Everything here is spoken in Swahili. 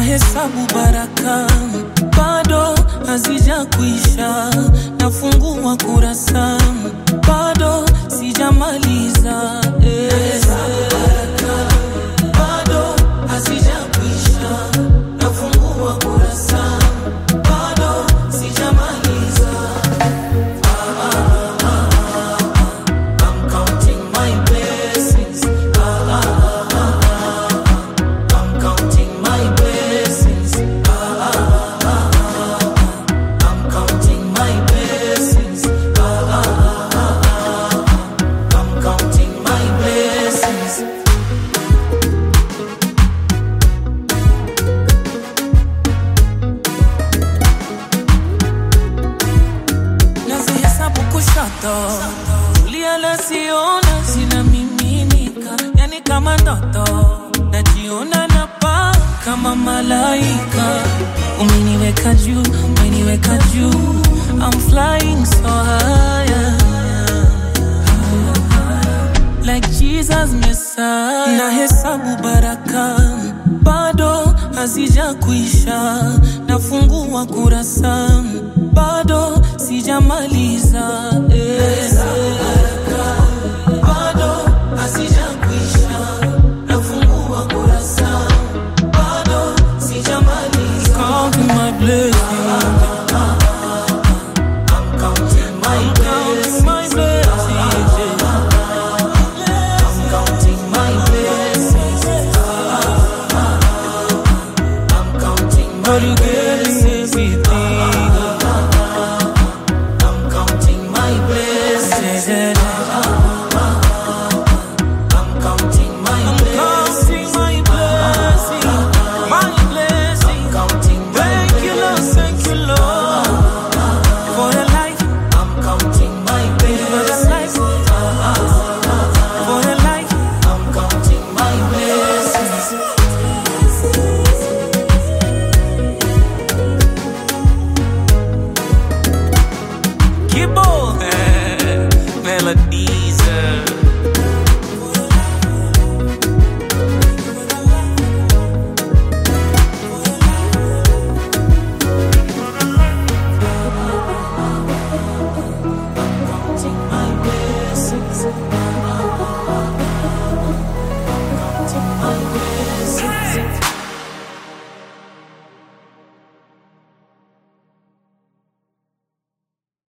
Nahesabu baraka bado hazija kuisha, nafungua kurasa bado sijamaliza. eh. Bado hazija kuisha, nafungua kurasa bado sijamaliza. I'm counting my blessings. I'm counting my blessings. I'm counting my blessings. I'm counting my blessings. Nazihesabu kushoto, kulia nasiona zinamiminika, yani kama ndoto, najiona napaa kama malaika. Umeniweka juu, umeniweka juu, I'm flying so high, like Jesus Messiah. Nahesabu baraka bado hazija kuisha, nafungua kurasa bado sijamaliza. eh. Bado hazija kuisha, nafungua kurasa bado sijamaliza. Counting my blessings. I'm counting my blessings. I'm counting my blessings. I'm counting my blessings. I'm counting my blessings. I'm counting my blessings. My blessings. Counting my Thank you, Lord. Thank you, Lord. For the life. I'm counting my blessings. For the life. I'm counting my blessings. Kibble. Melodies. uh. Counting my blessings. Counting my blessings.